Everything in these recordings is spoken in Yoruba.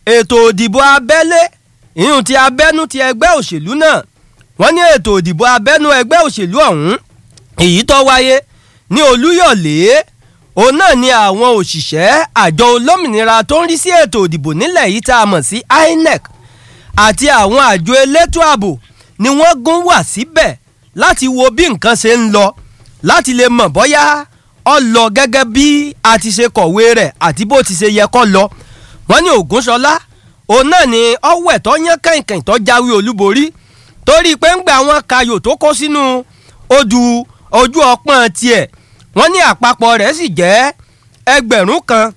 ètò òdìbò abẹ́lé ìyún ti abẹ́nú ti ẹgbẹ́ òṣèlú náà wọ́n ní ètò òdìbò abẹ́nú ẹgbẹ́ òṣèlú ọ̀hún èyí tó wáyé ní olúyọ̀lé òun náà ni àwọn òṣìṣẹ́ àjọ olómìnira tó ń rí sí ètò òdìbò nílẹ̀ yìí tá a mọ̀ sí INEC àti àwọn àjọ elétò ààbò ni wọ́n gún wà síbẹ̀ láti wo bí nǹkan ṣe ń lọ láti lè mọ̀ bóyá ó lọ gẹ́gẹ́ bí a ti ṣe kọ̀wé rẹ̀ àti bó ti ṣe yẹ kó lọ wọ́n ní Ògúnṣọlá òun náà ni ọwẹ́ tó yán kẹ̀kẹ́ tó jáwé olúborí torí pé ń gbà wọn kayò tó kó sínú odù ojú ọpọ́n tiẹ̀ wọ́n ní àpapọ̀ rẹ̀ sì jẹ́ ẹgbẹ̀rún kan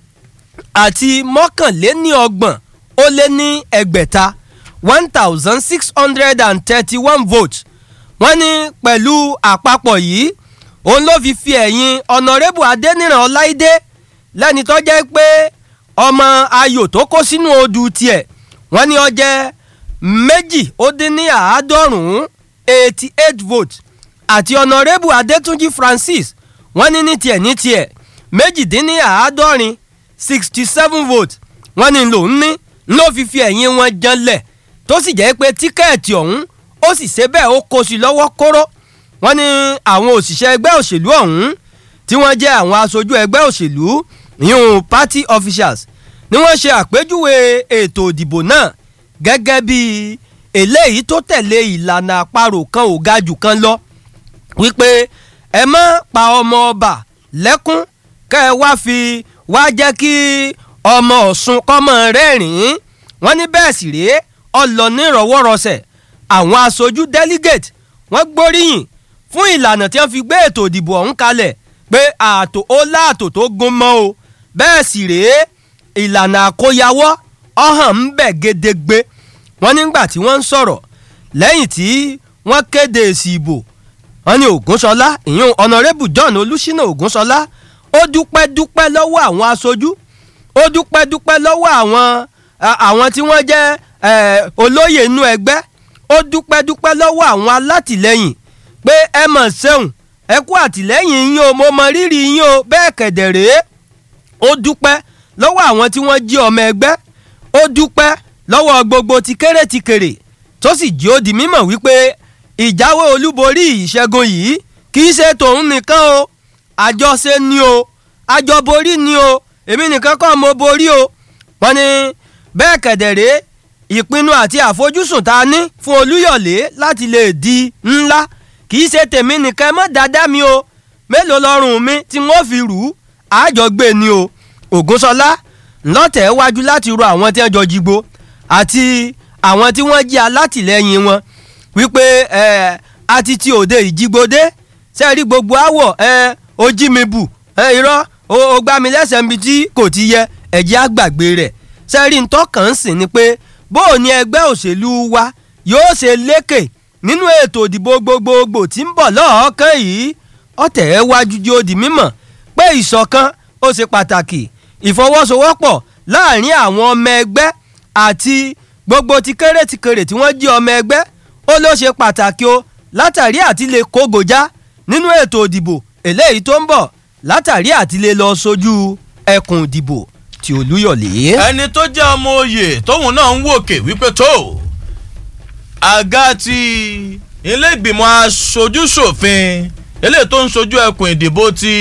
àti mọ́kànléníọgbọ̀n ó lé ní ẹgbẹ̀ta one thousand six hundred and thirty-one votes wọ́n ní pẹ̀lú àpapọ̀ yìí òun ló fi fi ẹ̀yìn ọ̀nàrẹ́bù adẹ́nìràn ọláìdé lẹ́ni tó jẹ́ pé ọmọ ayò tó kó sínú odù tiẹ̀ wọ́n ní ó jẹ́ méjì ó dín ní àádọ́rùn-ún eighty eight votes àti ọ̀nàrẹ́bù adétúnjì francis wọ́n ní ní tiẹ̀ ní tiẹ̀ méjìdínní àádọ́rin sixty seven votes wọ́n ní lòún ní ló fi fi ẹ̀yìn wọn janlẹ̀ tó sì jẹ́ pé tíkẹ́ẹ̀tì ọ̀hún ó sì ṣe bẹ́ẹ̀ ó kó sí lọ́wọ́ kóró wọ́n ní àwọn òṣìṣẹ́ ẹgbẹ́ òṣèlú ọ̀hún tí wọ́n jẹ́ àwọn aṣojú ẹgbẹ́ òṣèlú yún party officials ni wọ́n ṣe àpèjúwe ètò ìdìbò náà gẹ́gẹ́ bí eléyìí tó tẹ̀lé ìlànà àparò kan ò ga jù kan lọ wípé ẹ má pa ọmọ ọba lẹ́kún kẹ́ ẹ wá fi wá jẹ́ kí ọmọ ọ̀ṣun kọ́mọ rẹ́rìn-ín wọ́n ní bẹ́ẹ̀ sì rèé ọlọ nírọ̀wọ́rọsẹ̀ àwọn aṣojú delegate wọ́n gbóríyìn fún ìlànà tí wọ́n fi gbé ètò ìdìbò ọ̀hún kalẹ̀ pé ààtò ó láàtò tó gún mọ́ o bẹ́ẹ̀ sì rèé ìlànà àkóyawọ́ ọ̀hàn ń bẹ̀ gédégbé wọ́n nígbà tí wọ́n ń sọ̀rọ̀ lẹ́yìn tí wọ́n kéde èsì ìbò wọ́n ní ògúnṣọlá ìyún ọ̀nàrẹ́bù john olùṣínà ògúnṣọlá ó dúpẹ́ dúpẹ́ lọ́wọ́ àwọn aṣojú ó dúpẹ́ dúpẹ́ lọ́wọ́ àwọn àwọn tí wọ́n jẹ́ olóyè inú ẹgbẹ́ ó dúpẹ́ dúpẹ́ lọ́wọ́ àwọn alátìlẹ́yìn pé ẹ mọ̀ ṣeun ẹ kú àtìlẹ́yìn yín o mo mọ rírì yín o bẹ́ẹ̀ kẹ̀dẹ̀ rèé ó dúpẹ́ lọ́wọ́ àwọn tí wọ́n jí ọmọ ẹgbẹ́ ó dúpẹ́ lọ́wọ́ gbogbo ti kéré ti kéré tó sì jí ó di mímọ̀ wípé ìjáwé olúborí ìṣẹ́gun yìí kì í ṣe tòun nìkan o àjọṣe ni o àjọborí ni o èmi nìkan kọ́ mo borí o wọ́n ní bẹ́ẹ̀ kẹ̀dẹ̀rẹ́ ìpinnu àti àfojúsùn tá a ní fún olúyọ̀lé láti lè di ńlá kì í ṣe tèmi nìkan mọ́ dáadáa mi o mélòó lọ́rùn mi tí wọ́n fi rù ú àjọgbé ni o ògúnṣọlá ńlọ́tẹ̀ wájú láti ro àwọn tí wọ́n jọ jígbó àti àwọn tí wọ́n jẹ́ alátìlẹ́yìn wọn wípé ẹ àti ti òde ìjígbódé sẹ́ẹ̀rí gbogbo àwọ̀ ẹ ó jí mi bù ẹ irọ́ ó gbá mi lẹ́sẹ̀ níbi tí kò ti yẹ ẹ̀jẹ̀ àgbàgbé rẹ̀ sẹ́ẹ̀rí ntọ́kàn ń sìn ni pé bóò ní ẹgbẹ́ òṣèlú wa yóò ṣe lékè nínú ètò ìdìbò gbogbogbò tí ń bọ̀ lọ́ọ̀ọ́kán yìí ọ̀tẹ̀ ẹ wájú jí ó di mímọ̀ pé ìṣọ̀kan ó ṣe pàtàkì ìfọwọ́sowọ́pọ̀ láàrin àwọn ọmọ ẹgbẹ́ àti gbogbo ti kéré ti kéré tí wọ́n jí ọmọ ẹgbẹ́ ó ló ṣe pàtàkì o látàrí àti lè kógojá nínú ètò ìdìbò eléyìí tó ń bọ̀ látàrí àti lè lọ sójú ẹkùn ìdìbò ti olúyọ̀lé. ẹni tó jẹ́ ọmọ oyè tóun náà ń wòkè wípé tó àga ti ilé ìgbìmọ̀ aṣojúṣòfin eléyìí tó ń sojú ẹkùn ìdìbò ti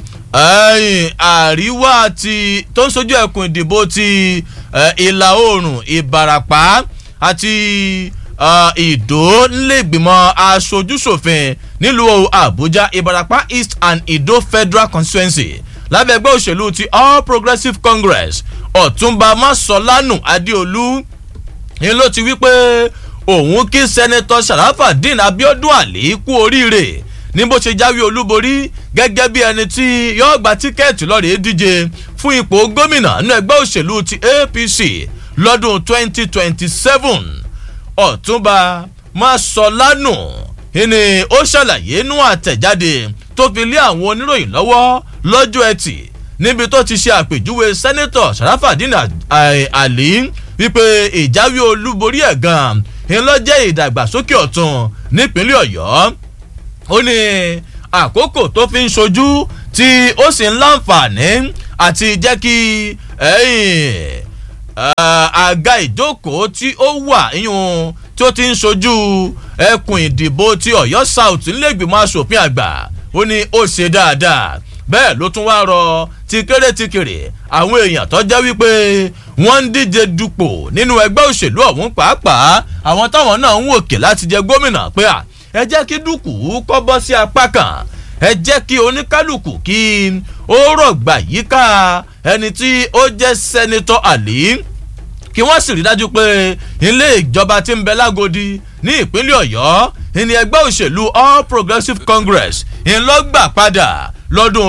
àríwá ti tó ń sojú ẹkùn ìdìbò ti ìlà oòrùn ìbarapá àti ìdó nílẹ̀gbìmọ̀ aṣojúṣòfin nílùú àbújá ìbarapá east and ìdó federal constituency lábẹ́ ẹgbẹ́ òṣèlú ti all progressives congress ọ̀túnba masolanu adéolú ni ló ti wí pé òun kí sẹ́nẹ́tọ̀ sharafadin abiodun ali kú oríire ní bó ṣe jáwé olúborí gẹ́gẹ́ bí ẹni tí yóò gba tíkẹ́ẹ̀tì lọ́rẹ̀ẹ́ díje fún ipò gómìnà nínú ẹgbẹ́ òṣèlú ti apc lọ́dún 2027 ọ̀túnba masolanu ni ó ṣàlàyé nú àtẹ̀jáde tó fi lé àwọn oníròyìn lọ́wọ́ lọ́jọ́ ẹtì níbi tó ti ṣe àpèjúwe sẹ́nẹ́tọ̀ sàràfàdín àlí wípé ìjáwé olúborí ẹ̀ gan-an ńlọ́jẹ́ ìdàgbàsókè ọ̀tún nípínlẹ̀ ọ̀yọ́ ó ní àkókò tó fi ń ṣojú tí ó sì ń láǹfààní àti jẹ́ kí àga ìjókòó tí ó wà yíyún tí ó ti ń sojú ẹkùn ìdìbò ti ọ̀yọ́ south nílẹ̀gbìmọ̀ asòfin àgbà ó ní ó ṣe dáadáa bẹ́ẹ̀ ló tún wá rọ ti kéré ti kéré àwọn èèyàn tó jẹ́ wípé wọ́n ń díje dupò nínú ẹgbẹ́ òṣèlú ọ̀hún pàápàá àwọn táwọn náà ń wòkè láti jẹ gómìnà pé à ẹ jẹ́ kí dúkù kọ́ bọ́ sí apá kan ẹ jẹ́ kí oníkálukú kí ó rọ̀gbà yíká ẹni tí ó jẹ́ sẹ́nitọ́ àlí kí wọ́n sì rí dájú pé ilé ìjọba ti ń bẹ lágodi ní ìpínlẹ̀ ọ̀yọ́ ìní ẹgbẹ́ òṣèlú all progressives congress ńlọgbà padà lọ́dún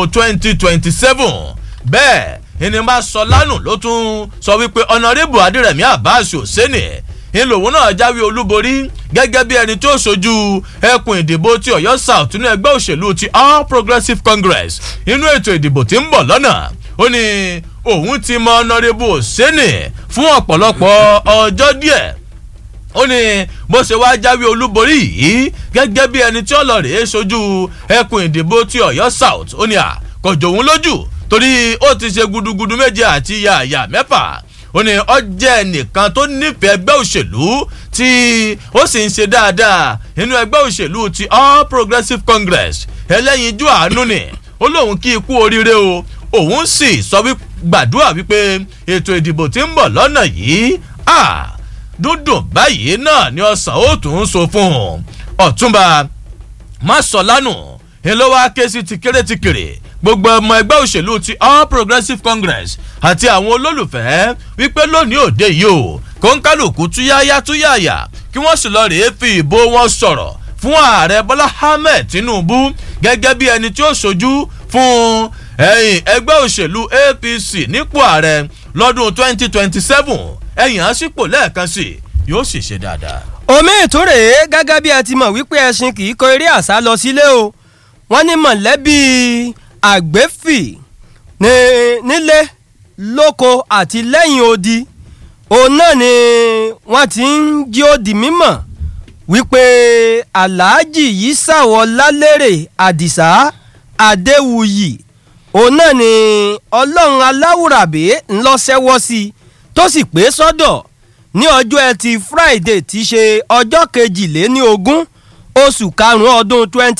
2027 bẹ́ẹ̀ ìní máa sọ lánàá ló tún sọ wípé ọ̀nàrẹ́bù adírẹ̀mí abbas hosseini ńlòwò náà jáwé olúborí gẹ́gẹ́ bí ẹni tó ṣojú ẹkùn ìdìbò ti ọ̀yọ́ south nínú ẹgbẹ́ òṣèlú ti all progressives congress inú ètò ìdìbò tí ń bọ̀ lọ́nà ó ní òun ti mọ ọ̀nàrẹ́bù hosseini fún ọ̀pọ̀lọpọ̀ ọjọ́ díẹ̀ ó ní bó ṣe wá jáwé olúborí yìí gẹ́gẹ́ bí ẹni tí ọlọ́rẹ̀ ṣojú ẹkùn ìdìbò ti ọ̀yọ́ south ó ní à kọjọ òun lójú torí ó ti ṣe gudugudu méje àti yàyà mẹ́fà ó ní ọ jẹ́ nìkan tó nífẹ̀ẹ́ ẹgbẹ́ òṣèlú tí ó sì ń ṣe dáadáa nínú ẹgbẹ́ òṣèlú ti all progressives congress ẹlẹ́yinjú àánú ni ó lóun kí ikú oríire o òun sì sọ wí gbàdúrà wípé ètò ìdìbò tí ń bọ̀ lọ́nà yìí ah dúndùn báyìí náà ni ọsàn ó tún ń so fún un ọ̀túnba mọ́sọ̀lánù ńlọ́wọ́ ké sí ti kéré ti kéré gbogbo ọmọ ẹgbẹ́ òṣèlú ti all progressives congress àti àwọn olólùfẹ́ wípé lónìí òde yìí o kóńkálùkù túyáyá túyáyà kí wọ́n sì lọ rèé fi ìbò wọn sọ̀rọ̀ fún ààrẹ bọ́lá ahmed tinubu gẹ́gẹ́ bí ẹni tí ó ṣojú fún ẹ̀yìn ẹgbẹ́ òṣèlú apc nípò ààrẹ lọ́dún twenty twenty seven ẹ̀yìn àsìkò lẹ́ẹ̀kan sí yóò sì ṣe dáadáa. omi ìtúrè gẹ́gẹ́ bí ẹ ti mọ̀ wípé ẹṣin kì í kọ eré àṣà lọ sílé o wọ́n ní mọ̀lẹ́bí àgbẹ̀fì nílé lóko àti lẹ́yìn odi òun náà ni wọ́n ti ń jí ó di mímọ̀ wípé aláàjì yìí ṣàwọ̀ lálérè àdìsá adéwuyì òun náà ni ọlọ́run aláwùrábí ńlọ́sẹ́wọ́ sí i tó sì pé sọ́dọ̀ ní ọjọ́ ẹtì friday ti ṣe ọjọ́ kejìléní ogún oṣù karùn-ún ọdún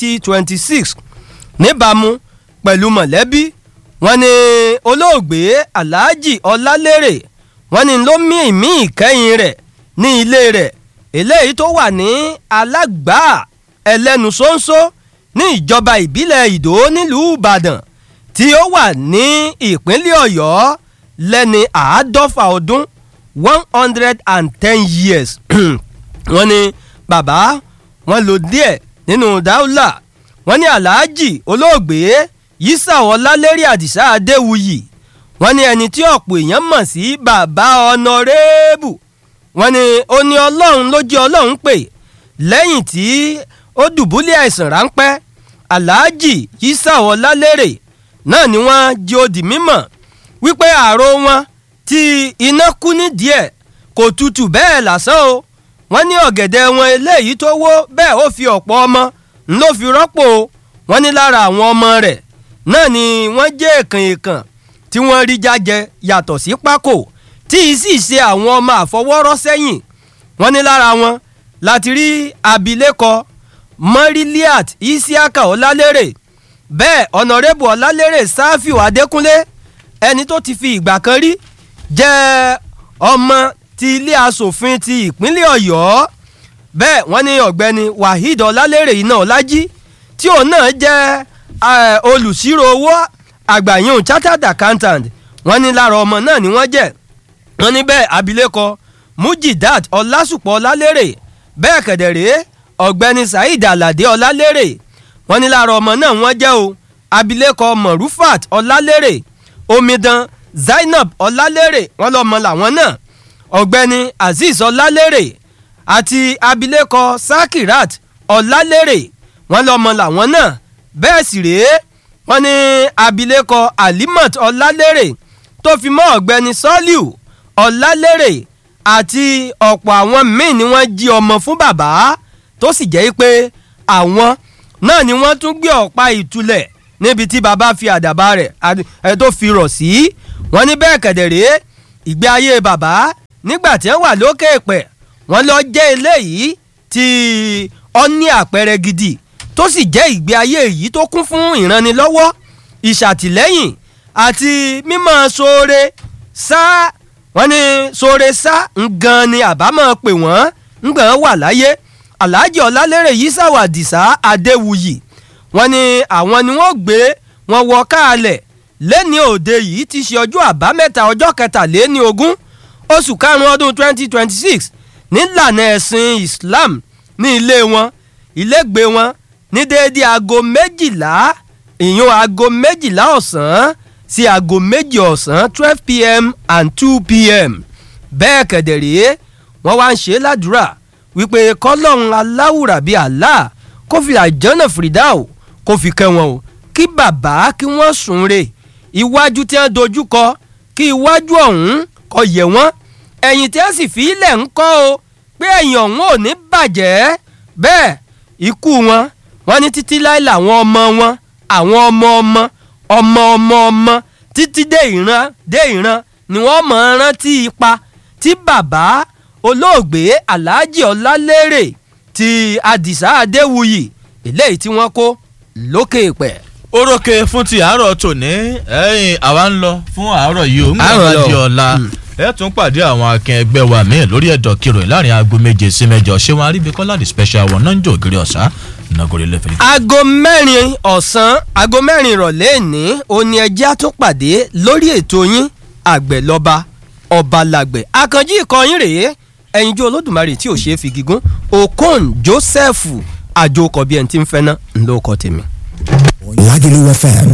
2026 níbàámu pẹ̀lú mọ̀lẹ́bí wọn ni olóògbé alhaji ọlálérè wọn ni ló mí ìmí ìkẹyìn rẹ̀ ní ilé rẹ̀ eléyìí tó wà ní alágbá ẹlẹ́nu ṣóńṣó ní ìjọba ìbílẹ̀ ìdó nílùú ìbàdàn tí ó wà ní ìpínlẹ̀ ọ̀yọ́ lẹ́ni àádọ́fà ọdún one hundred and ten years wọ́n ní bàbá wọn lò díẹ̀ nínú dáúlà wọ́n ní aláàjì olóògbé yísà ọlálẹ́rì àdìsá adéwuyì wọ́n ní ẹni tí ọ̀pọ̀ èèyàn mọ̀ sí bàbá ọ̀nàrẹ́bù wọ́n ní ó ní ọlọ́run ló jẹ́ ọlọ́run pè lẹ́yìn tí ó dùbúlẹ̀ àìsàn ráńpẹ́ aláàjì yísà ọlálẹ́rì náà ni wọ́n jẹ́ òdì mímọ̀ wípé ààrò wọn tí iná kú ní díẹ̀ kò tutù bẹ́ẹ̀ lásán o wọ́n ní ọ̀gẹ̀dẹ̀ wọn eléyìí tó wó bẹ́ẹ̀ ó fi ọ̀pọ̀ ọmọ ló fi rọ́pò wọ́n ní lára àwọn ọmọ rẹ̀ náà ni wọ́n jẹ́ èkàn èkàn tí wọ́n rí jájẹ yàtọ̀ sí pákó tí ì sì ṣe àwọn ọmọ àfọwọ́rọ́ sẹ́yìn wọ́n ní lára wọn láti rí abilékọ mọ́rílíàt isiaka ọlálérè bẹ́ẹ̀ ọ̀nàrẹ́bù ọlálérè sáfíù adékúnlé ẹni tó ti fi ìgbà kan rí jẹ́ ọmọ ti ilé asòfin ti ìpínlẹ̀ ọ̀yọ́ bẹ́ẹ̀ wọ́n ní ọ̀gbẹ́ni waheed ọlálérè iná ọlájí tí òun náà jẹ́ olùsírò owó àgbàyàn chartered accountant wọ́n ní lára ọmọ náà ni wọ́n jẹ́ wọ́n ní bẹ́ẹ̀ abilékọ mujidat ọlásùpọ̀ ọlálérè bẹ́ẹ̀ kẹ̀dẹ̀rẹ́ ọ̀gbẹ́ni saheed alade ọlálérè wọ́n ní lára ọmọ náà wọ́n jẹ́ o abilékọ morufat ọlálérè omidan zainab ọlálérè wọ́n lọ́mọ làwọn náà ọ̀gbẹ́ni azeez ọlálérè àti abilékọ sakirat ọlálérè wọ́n lọ́mọ làwọn náà bẹ́ẹ̀ sì rèé wọ́n ní abilékọ alimat ọlálérè tó fi mọ́ ọ̀gbẹ́ni sọ́líù ọlálérè àti ọ̀pọ̀ àwọn míì ni wọ́n jí ọmọ fún bàbá tó sì jẹ́ pé àwọn náà ni wọ́n tún gbé ọ̀pá ìtulẹ̀ níbi tí bàbá fi àdàbà rẹ̀ tó fi rọ̀ sí wọ́n ní bẹ́ẹ̀ kẹ̀dẹ̀ rèé ìgbé ayé bàbá nígbà tí wọ́n wà lókè pẹ̀ wọ́n lọ jẹ́ eléyìí tí ó ní àpẹẹrẹ gidi tó sì jẹ́ ìgbé ayé yìí tó kún fún ìrànlọ́wọ́ ìṣàtìlẹ́yìn àti mímọ́ sóore sá wọ́n ní sóore sá ngan ni àbámọ̀ pè wọ́n ngbọ̀n wà láyé alhaji ọlálérè yìí sàwàdìsá adéwuyì wọ́n ní àwọn ni wọ́n gbé wọn wọ káàlẹ̀ lẹ́ni òde yìí ti ṣe ọjọ́ àbámẹ́ta ọjọ́ kẹtàléní ogún oṣù karùn-ún ọdún 2026 nílànà ẹ̀sìn islam ní ilé wọn ilégbé wọn ní déédéé aago méjìlá ìyún aago méjìlá ọ̀sán sí aago méjì ọ̀sán 12 pm and 2 pm bẹ́ẹ̀ kẹ̀dẹ̀rẹ́ wọ́n wá ń ṣe ládùúrà wípé kọ́lọ́run aláwùrà bíi Allah kó fi àjọ́nà fìdáò kó fi kẹ́ wọn o kí bàbá kí wọ́n sùn re iwájú tí wọ́n dojú kọ kí iwájú ọ̀hún kó yẹ wọ́n ẹ̀yìn tí wọ́n sì fi ilẹ̀ ń kọ́ o pé ẹ̀yìn ọ̀hún ò ní bàjẹ́ bẹ́ẹ̀ ikú wọn wọ́n ní títí láì làwọn ọmọ wọn àwọn ọmọ ọmọ ọmọ ọmọ ọmọ títí dé ìran dé ìran ni wọ́n mọ̀ ọ́n rántí ipa tí bàbá olóògbé alhaji ọlálérè ti adisa adéwuyì eléyìí tí wọ́n kó lókè pẹ̀. orókè fún ti àárọ̀ tòní ẹ̀yìn àwa ń lọ fún àárọ̀ yìí ó ń Àárọ̀ gbà lọ. di ọ̀la ẹ tún pàdé àwọn akẹ́ ẹgbẹ́ wa míì lórí ẹ̀dọ̀ kìròyìn láàrin aago méje sí mẹ́jọ ṣé wọn aríbikọ́lá the special one náà ń jò ògiri ọ̀sá nàgòrè lẹ́fẹ̀ẹ́. aago mẹ́rin ọ̀sán aago mẹ́rin ìrọ̀lẹ́ ní òní ẹjẹ́ àtúnpàdé lórí ètò yín àgbẹ̀lọba ọbalàgbẹ̀ àkànjí ìkọyín rèé ẹ̀yinjú olódùmarè tí ò ṣeé fi gígùn okon joseph àjòkọ bíi ẹni tí ń fẹ́ ná ńlọkọ tèmi. Lagelu FM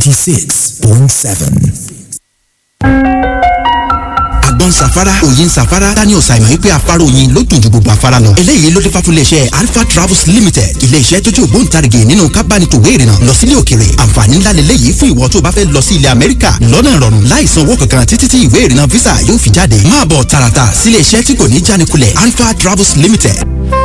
96.7. àgbọn safara òyin safara daniel simon wípé afárá oyin ló dùn ju gbogbo afárá lọ. eléyìí ló dé fáfúlẹ̀ iṣẹ́ alpha travels limited ilé iṣẹ́ tó jẹ́ ògbóǹtarìgì nínú kábánitòwé ìrìnà lọ sílé òkèrè àǹfààní ńlá lélẹ́yìí fún ìwọ tó bá fẹ́ lọ sí ilẹ̀ amẹ́ríkà lọ́nà ìrọ̀rùn láì san owó kankan títí tí ìwé ìrìnà visa yóò fi jáde máa bọ̀ tààràtà sílé iṣẹ́ tí kò ní jánikulẹ̀ alpha travels limited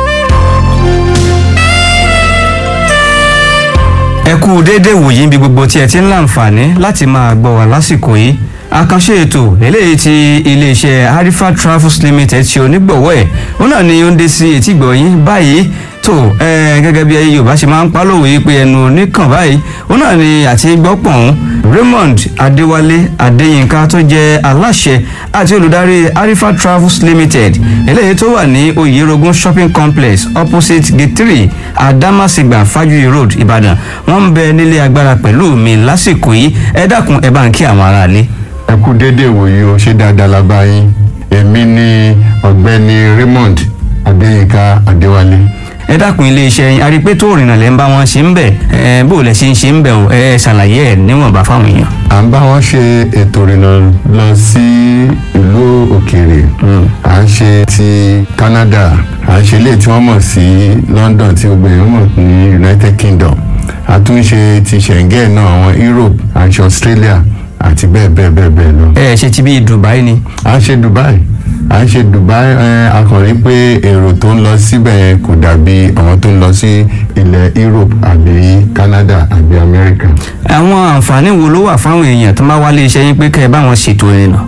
ẹ kú déédéé wòyí níbi gbogbo tí ẹ ti ń láǹfààní láti máa gbọ́ wá lásìkò yìí àkànṣe ètò eléyìí tí iléeṣẹ́ harifa travels limited ṣe onígbọ̀wọ́ ẹ̀ ó náà ni ó ń dé sí etígbọ̀ yín báyìí tó ẹ gẹ́gẹ́ bí yorùbá ṣe máa ń pálòwé pé ẹnu oníkàn báyìí ó náà ni àti gbọ́pọ̀n raymond adéwálé adéyínká tó jẹ́ aláṣẹ àti olùdarí harifa travels limited eléyìí tó wà ní oyerogun shopping complex opposite gate three adamasingba fajuyi road ìbàdàn wọ́n ń bẹ nílé agbára pẹ̀lú mi lásìkò yìí ẹ dákun ẹ bá ń kí àwọn aráalé. ẹ kú déédéé wòye o ṣé dáadáa la bá yín èmi ni ọ̀gbẹ́ni raymond adéyínká adéwálé ẹ dákun iléeṣẹ́ yín arípé tó rìnnà lẹ́ ń bá wọn ṣe ń bẹ̀ ẹ bó lẹ ṣe ń ṣe ń bẹ̀ o ẹ ṣàlàyé ẹ níwọ̀nba fáwọn èèyàn. à ń bá wọn ṣe ètò ìrìnà lọ sí ìlú òkèèrè à ń ṣe ti canada à ń ṣe ilé tí wọ́n mọ̀ sí london tí gbogbo èèyàn mọ̀ ní united kingdom a tún ń ṣe ti schengen náà àwọn europe à ń ṣe australia àti bẹ́ẹ̀ bẹ́ẹ̀ bẹ́ẹ̀ bẹ́ẹ̀ lọ. ẹ ṣe ti bí dubai ni. à ń ṣe dubai à ń ṣe dubai ẹ akọrin pé èrò tó ń lọ síbẹ̀ yẹn kò dàbí àwọn tó ń lọ sí ilẹ̀ europe àbí canada àbí america. àwọn àǹfààní wo ló wà fáwọn èèyàn tó máa wá iléeṣẹ́ yín pé kẹ́ ẹ bá wọn ṣètò ìrìnà.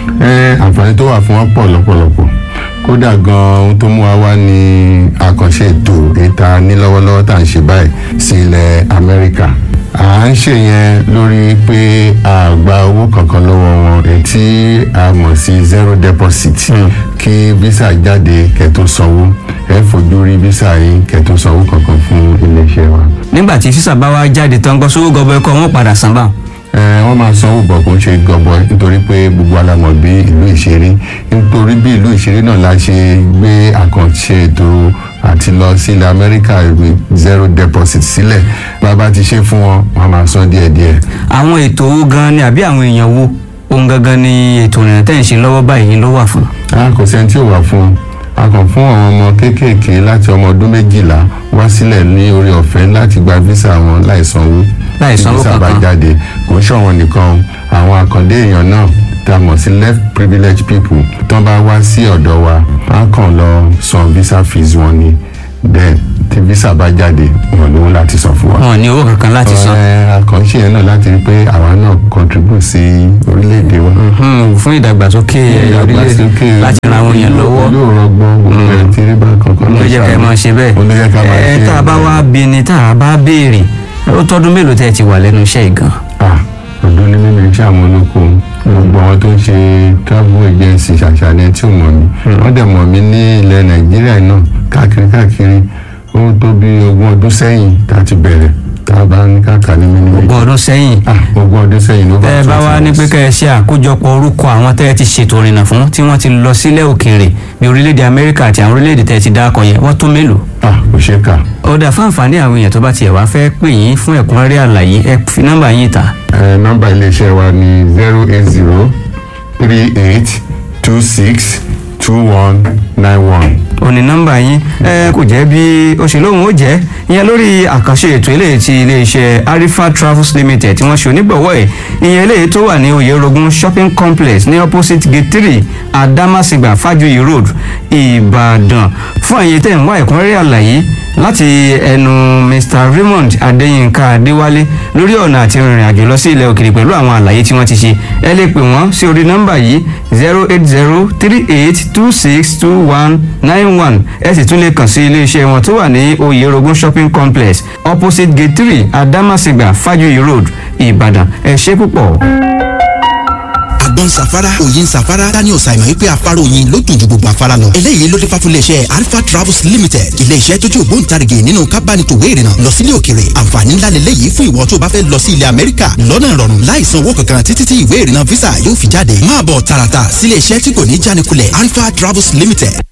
ẹ àǹfààní tó wà fún wọn pọ̀ lọ́pọ̀lọpọ̀ kódà gan ohun tó mú wa wá ní àkànṣe ètò ìta ní lọ́wọ́lọ́wọ́ tá à ń ṣe báyìí sí ilẹ̀ amẹ́ríkà à ń ṣe yẹn lórí pé a gba owó kankan lọ́wọ́ wọn ètí a mọ̀ sí zero deposit kí visa jáde kẹ́tó sanwó ẹ fojú rí visa yìí kẹ́tó sanwó kankan fún iléeṣẹ́ wa. nígbà tí físà bá wá jáde tán gbọ́ sówó gọbọ ẹkọ wọn padà san báwọn. ẹ wọ́n máa sanwó bọ̀ kó ń ṣe gọbọ nítorí pé gbogbo alamọ̀ bí ìlú ìṣeré nítorí bí ìlú ìṣeré náà la ṣe gbé àkànṣe ètò àti lọ sí ilẹ̀ amẹ́ríkà ìwé zero deposit sílẹ̀ bàbá ti ṣe fún wọn wọ́n máa san díẹ̀díẹ̀. àwọn ètò owó gan ni àbí àwọn èèyàn wo ohun gangan ni ètò ìrìnà tẹ̀ ń ṣe lọ́wọ́ báyìí ló wà fún. a kò sẹ́ni tí ò wà fún un a kàn fún àwọn ọmọ kéékèèké láti ọmọ ọdún méjìlá wá sílẹ̀ ní orí ọ̀fẹ́ láti gba visa wọn láì sanwó Láì tí sanwó visa bá kankan. jáde kò ń ṣọ̀wọ́n nìkan àwọn àkàndé èèyàn náà tá a mọ̀ sí left privileged people tó bá wá sí ọ̀dọ̀ wa á kàn lọ san visa fees wọn ni then tí visa bá jáde wọn lówó láti san fún wa. wọn ò ní owó kankan láti san Ẹ, àkànṣe yẹn náà láti rí pé àwa náà contribute sí orílẹ̀-èdè wa. Hmm, fún ìdàgbàsókè orílẹ̀ láti ran àwọn èèyàn lọ́wọ́ yóò rọgbọ́n gbogbo ẹ̀ tí rí bá kankan ló jẹ́ ká ẹ máa ṣe bẹ́ẹ̀ ló jẹ́ ká máa ẹ ṣe tá a bá wá bí ni tá a bá béèrè ó tọ́dún mélòó tẹ́ ẹ ti wà lẹ́nu iṣẹ́ yìí gan ah ọdún ní mímu iṣẹ́ àwọn olóko gbogbo àwọn tó ń ṣe travel agency ṣàṣàlẹ̀ tí ò mọ̀ mí wọ́n dẹ̀ mọ̀ mí ní ilẹ̀ nàìjíríà náà káàkiri káàkiri ó tó bí ogún ọdún sẹ́yìn tá a ti bẹ̀rẹ̀ tá a bá ní káàkiri ní mímú ogún ọdún sẹ́yìn ah ogún ọdún sẹ́yìn ló bá tẹ́ ẹ bá wá ní pé kẹ́ ẹ ṣe àkójọpọ̀ orúkọ àwọn tẹ́ ẹ ti ṣètò ìrìnà fún tí wọ́n ti lọ sílẹ̀ òkèèrè bí orílẹ̀-èdè amẹ́ríkà àti àwọn orílẹ̀-èdè tẹ́ ẹ ti dákọ̀ yẹn wọ́n tó mélòó ah kò ṣe é kà ó dà fún àǹfààní àwọn èèyàn tó bá tiẹ̀ wá fẹ́ pè yín fún ẹ̀kúnrẹ́rẹ́ àlàyé ẹ fi nọ́mbà yín ta ẹ nọ́mbà iléeṣẹ́ wa ní zero eight zero three eight two six two one nine one. òní nọ́mbà yín ẹ kò jẹ́ bí ó ṣe lóhùn ó jẹ́ ìyẹn lórí àkànṣe ètò eléyìí ti iléeṣẹ́ arifa travels limited tí wọ́n ṣe onígbọ̀wọ́ ẹ̀ ìyẹn eléyìí tó wà ní oyèrògùn shopping complex ní opposite gate three adamasingba fajuyi road ìbàdàn fún àyè tẹ̀ ń wá ẹ̀kúnrẹ́rẹ́ àlàyé láti ẹnu mr raymond adéyínká adéwálé lórí ọ̀nà àti rìnrìn àjò lọ sí ilẹ̀ òkèèrè pẹ̀lú àwọn àlàyé tí wọ́n ti ṣe ẹ lè pè wọ́n sí orí nọ́mbà yìí zero eight zero three eight two six two one nine one ẹ sì tún lè kàn sí iléeṣẹ́ wọn tó wà ní oyèrògùn shopping complex opposite gate three adamasingba fajuyi road ìbàdàn ẹ ṣé púpọ̀. àgbọn safara òyin safara daniel simon wípé afárá oyin ló dùn ju gbogbo afárá lọ eléyìí ló dé fà fún iléeṣẹ́ alpha travels limited iléeṣẹ́ tó jẹ́ ògbóǹtarìgì nínú kábánitòwé ìrìnà lọ sílé òkèrè àǹfààní ńlá lélẹ́yìí fún ìwọ tó bá fẹ́ lọ sí ilẹ̀ amẹ́ríkà lọ́nà ìrọ̀rùn láì san owó kankan títí tí ìwé ìrìnà visa yóò fi jáde máa bọ̀ tààràtà sílé iṣẹ́ tí kò ní jánikulẹ̀ alpha travels limited